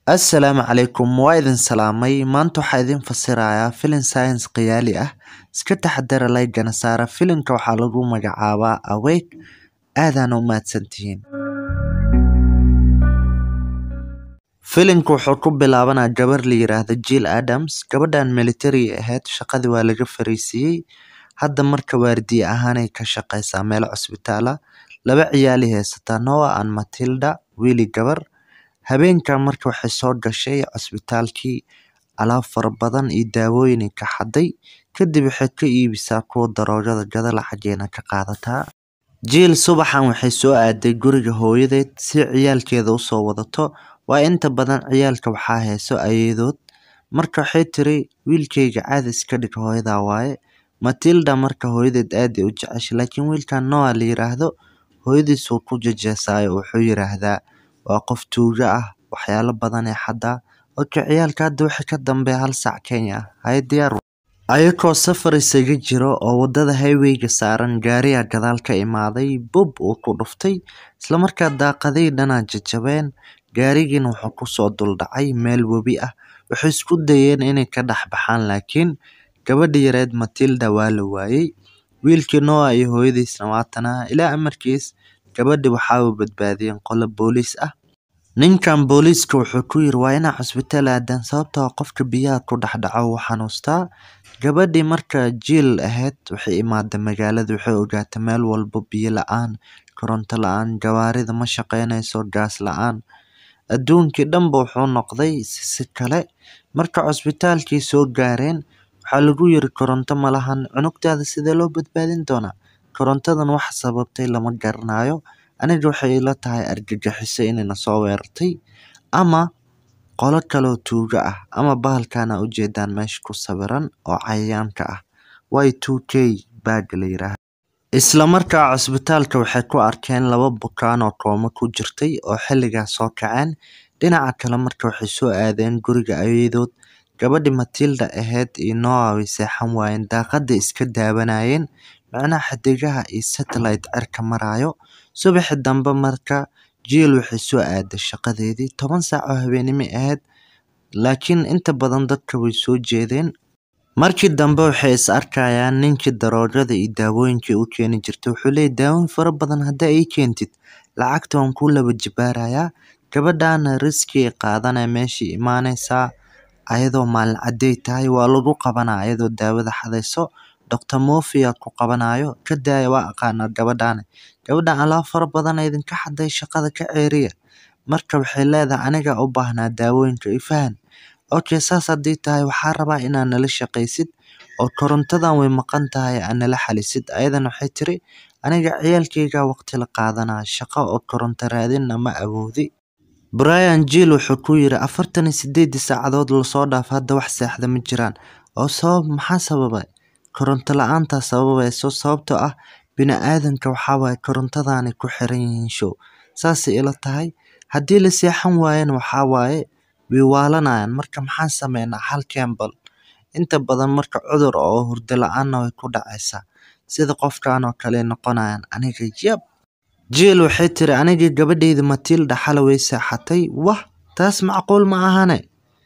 Assalaamu calaykum waa idin salaamay maanta waxaa idin fasirayaa filim science khiyaali ah iska taxadara laygana saara filimka waxaa lagu magacaabaa awake aadana u mahadsantihiin filimka wuxuu ku bilaabanaa gabar la yiraahdo Jill Adams gabadhan military ahayd shaqadii waa laga fariisiyey hadda marka waardiye ahaanay ka shaqeysaa meel cusbitaal ah laba ciyaali haysataa Noah and Matilda wiili gabar habeenkan marka waxay soo gashay cusbitaalkii alaab fara badan iyo daawooyin ka xaday kadib waxay ka iibisaa kuwa daroogada gada lacageena ka qaadataa Jill subaxan waxay soo aaday guriga hooyadeed si ciyaalkeeda u soo wadato waa inta badan ciyaalka waxaa hayso ayeedood marka waxay tiri wiilkayga caadi iska dhig hooyadaa waaye Matilda marka hooyadeed aad ay u jeceshay laakiin wiilkan Noah la yiraahdo hooyadiis wuu ku jejeesaayo wuxuu yiraahdaa waa qof tuuga ah waxyaalo badan ee xadaa oka ciyaalka hadda wixii ka dambeeya hal saac Kenya ah hay diyaar ayakoo safar isaga jiro oo wadada highwayga saaran gaariga gadaal ka imaaday bub uu ku dhuftay isla markaa daaqadii dhanaa jajabeen gaarigiina wuxuu kusoo duldhacay meel webi ah waxay isku dayeen inay ka dhex baxaan laakiin gabadha yareed Matilda waa la waayey wiilkii Noah iyo hooyadiisna waa tanaa ilaa amarkiis gabadhi waxaa u badbaadiyeen qolo booliis ah ninkan booliiska wuxuu ku yiri waa inaa cusbitaal aadaan sababtoo ah qofka biyaha ku dhex dhaco wuu xanuustaa gabadhii marka Jill ahayd waxay imaaday magaalada waxay ogaatay meel walba biyo la-aan koronto la-aan gawaarida ma shaqeynayso gaas la-aan adduunkii dhanba wuxuu noqday si kale marka cusbitaalkii soo gaareen waxaa lagu yiri koronto ma lahan cunugtaada sidee loo badbaadin doonaa korontadan wax sababtay lama garanayo aniga waxay ila tahay argagixiso inayna soo weerartay ama qolo kaloo tuuga ah ama bahalkana ujeedaan meesha ku sawiran oo cayayaanka ah y2k bag la yiraahdo isla markaa cusbitaalka waxay ku arkeen laba bukaan oo kooma ku jirtay oo xilligaas soo kaceen dhinaca kale marka waxay soo aadeen guriga ayeedood gabadhi Matilda ahayd iyo Noah way seexan waayeen daaqada iska daawanayeen macnaha xidigaha iyo satellite cirka marayo subaxi dambe marka Jill waxay soo aaday shaqadeedii toban saac oo habeenimo ahayd laakiin inta badan dadka way soo jeedeen markii dambe waxay is arkayaan ninkii daroogada iyo daawooyinkii u keeni jirtay wuxuu leeyahay daawooyin fara badan haddaa ii keentid lacagta waan kuu laba jibaarayaa gabadhaana riski qaadanaya meeshii imaanaysaa ayadoo maalin caday tahay waa lagu qabanaa ayadoo daawada xadayso Dr. Murphy ku qabanayo ka daaya waa aqaana gabadhaan gabadhan alaab fara badan idinka xaday shaqada ka ceeriya marka waxay leedahay aniga u baahnaa daawooyinka ifahan okay saas haddii tahay waxaa rabaa inaad nala shaqaysid oo korontadan way maqan tahay aad nala xalisid ayadana waxay tiri aniga ciyaalkayga waqti la qaadanaa shaqo oo koronto raadinna ma awoodi Brian Jill wuxuu ku yiri afartan iyo sideedii saacadood lasoo dhaaf hadda wax seexda ma jiraan oo sabab maxaa sababay koronto la-aanta sababayso sababtoo ah bini-aadanka waxaa waaye korontadaanay ku xiran yihiin show saasay ila tahay haddii la seexan waayana waxaa waaye way waalanayaan marka maxaan sameynaa hal kembal inta badan marka cudur oo hurdo la-aanna way ku dhacaysaa sida qofkan oo kale noqonayaan aniga yab Jill waxay tiri aniga gabadhayda Matilda xalay way seexatay wah taas macquul ma ahane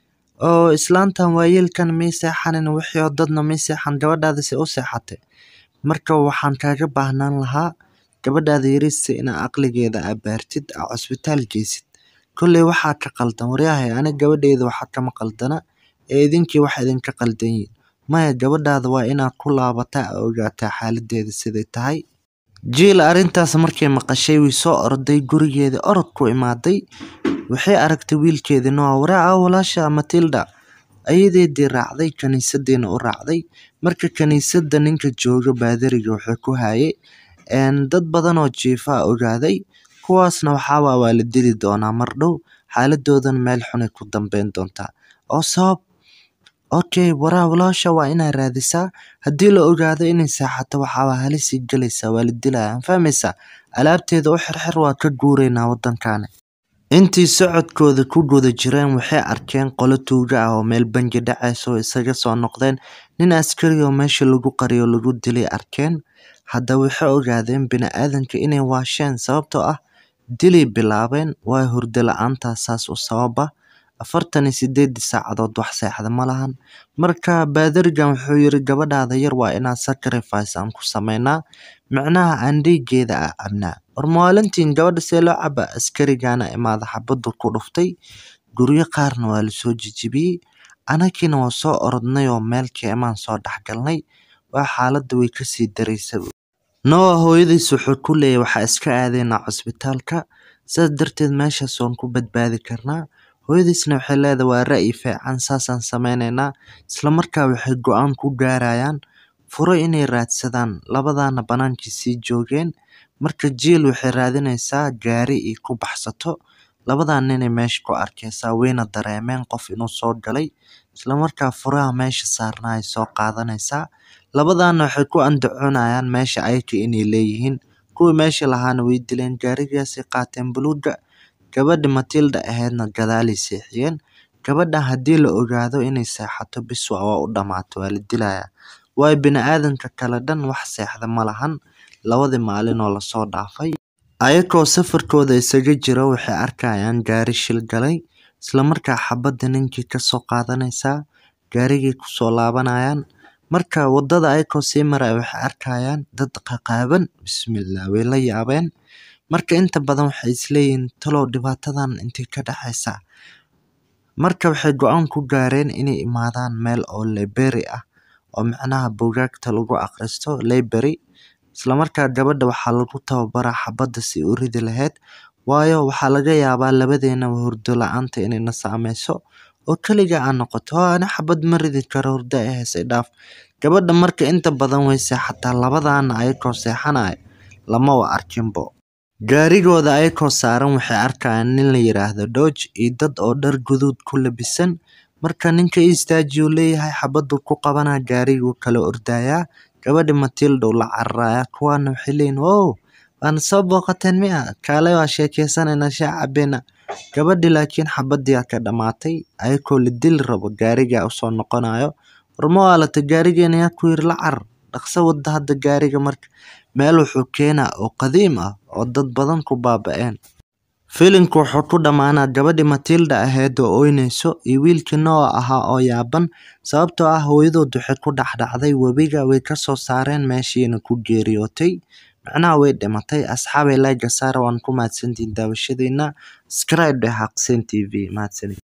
oo islaantan waayeelkan may seexanin wixii oo dadna may seexan gabadhaada se u seexatay marka waxaan kaaga baahnaan lahaa gabadhaada yariista inaa aqligeeda abaartid aa cusbitaal geysid kolley waxaa ka qaldan waryahay aniga gabadhayda waxaa kama qaldana ee idinkii wax idinka qaldan yihiin maya gabadhaada waa inaad ku laabataa ogaataa xaaladeeda siday tahay Jill arrintaas markay maqashay way soo orday gurigeeda orod ku imaaday waxay aragtay wiilkeedii Noah waraa walaasha Matilda ayadeedii raacday kaniisadiina u raacday marka kaniisada ninka jooga baadariga wuxuu ku hayay dad badan oo jiifa ogaaday kuwaasna waxaa waa la dili doonaa mar dhow xaaladoodan meel xunay ku dambeyn doontaa oo sabab okay waraa walaasha waa inaa raadisaa haddii la ogaado inay seexato waxaa halisii galaysaa waa la dilaya fahmaysaa alaabteeda u xirxir waa ka guuraynaa waddankaani intii socodkooda ku guda jireen waxay arkeen qolo tuuga ah oo meel bangi dhacaysa oo isaga soo noqdeen nin askari oo meesha lagu qariyo lagu dilay arkeen haddaba waxay ogaadeen bini-aadanka inay waasheen sababtoo ah dilay bilaabeen waa hurdo la-aantaas saas u sababa afartan iyo sideedii saacadood wax seexda ma lahan marka baadarigan wuxuu yiri gabadhaada yar waa inaan sacrifice aan ku sameynaa micnaha aan dhiigeeda ah cabnaa war maalintiin gabadha see loo caba askarigana imaada xabadu ku dhuftay guryo qaarna waa lasoo jijibiyey anagiina waa soo orodnay oo meel keemaan soo dhexgalnay waa xaaladda way kasii daraysa noa hooyadiis wuxuu ku leeyahy waxaa iska aadaynaa cusbitaalka sidaas darteed meeshaas waan ku badbaadi karnaa hooyadiisna waxay leedahay waa ra'yi fiican saasaan sameyneynaa islamarkaa waxay go-aan ku gaarayaan furo inay raadsadaan labadaana banaankii sii joogeen marka jiil waxay raadinaysaa gaari ay ku baxsato labadan ninay meesha ku arkaysaa wayna dareemeen qof inuu soo galay islamarkaa furaha meesha saarnaa ay soo qaadanaysaa labadaana waxay ku andacoonayaan meesha ayaka inay leeyihiin kuwii meesha lahaana way dileen gaarigaasay qaateen buluuga gabadha matilda ahaydna gadaalay seexiyeen gabadhan haddii la ogaado inay seexato biswa waa u dhammaato waa la dilayaa waayo bini-aadanka kale dhan wax seexda ma lahan labadii maalin oo lasoo dhaafay ayakoo safarkooda isaga jiro waxay arkayaan gaari shil galay islamarkaa xabadda ninkii kasoo qaadanaysaa gaarigii kusoo laabanayaan marka wadada ayakoo sii maraya waxay arkayaan dad qaqaaban bismillah way la yaabeen marka inta badan waxay isleeyihiin talow dhibaatadan intay ka dhexaysaa marka waxay go-aan ku gaareen inay imaadaan meel oo library ah oo macnaha buugaagta lagu akhristo library islamarkaa gabadha waxaa lagu tababaraa xabadda si u ridi lahayd waayo waxaa laga yaabaa labadeenaba hurdo la-aanta inayna saameyso oo keliga aan noqoto oo ani xabad ma ridi karo hurdo ay heysay dhaaf gabadha marka inta badan way seexataa labadaana ayakoo seexanaya lama wa arkinbo gaarigooda ayakoo saaran waxay arkayaan nin la yiraahdo dodge iyo dad oo dhar guduud ku labisan marka ninka istaajiyuu leeyahay xabaddu ku qabanaa gaariguu kala ordayaa gabadhi matildow la cararaya kuwaana waxay leeyihin wow waana soo booqateen miya kaale waa sheekeysanayna shaa cabeena gabadhi laakiin xabadiyaa ka dhammaatay ayakoo la dili rabo gaarigaa usoo noqonayo warma waalata gaarigeena yaa ku yiri la carar dhaqso wada hadda gaariga marka meel wuxuu keenaa oo qadiim ah oo dad badan ku baaba-een filimku wuxuu ku dhammaanaa gabadhi matilda ahayd oo oynayso iyo wiilkii noa ahaa oo yaaban sababtoo ah hooyadood waxay ku dhexdhacday webiga way kasoo saareen meeshiina ku geeriyootay macnaha way dhimatay asxaabay layga saara waan ku mahadsantihin daawashadiina scribe dheh xaqseen t v mahadsanid